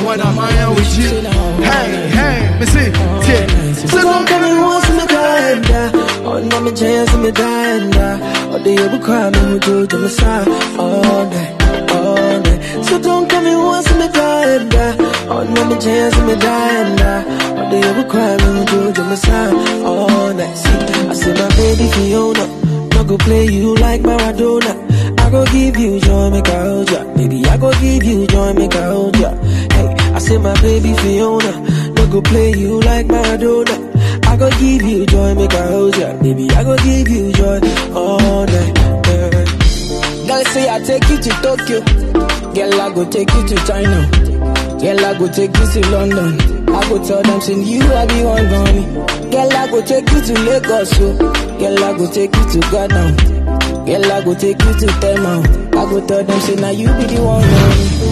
when I'm out with you. Hey, hey, me see, yeah. So don't come and once me die Oh, no me chance me die Oh, the you cry me who do to me side all day, all day. So don't come and once me die Oh, no me chance me die Oh, the you cry me who do to me side all night. See, I say my baby Fiona, no go play you like Maradona. I go give you joy, make I hold ya. Baby, I go give you joy, make I hold ya. Hey, I say my baby Fiona, no go play you like Maradona. I go give you joy, make I hold ya. Baby, I go give you joy all night. Yeah. Girl say I take you to Tokyo. Girl, I go take you to China. Girl, I go take you to London. I go tell them, send you, I be one gone. Girl, I go take you to Lagos, yo. Girl, I go take you to Ghana. Girl, I go take you to Tema. I go tell them, say, now you be the one gone.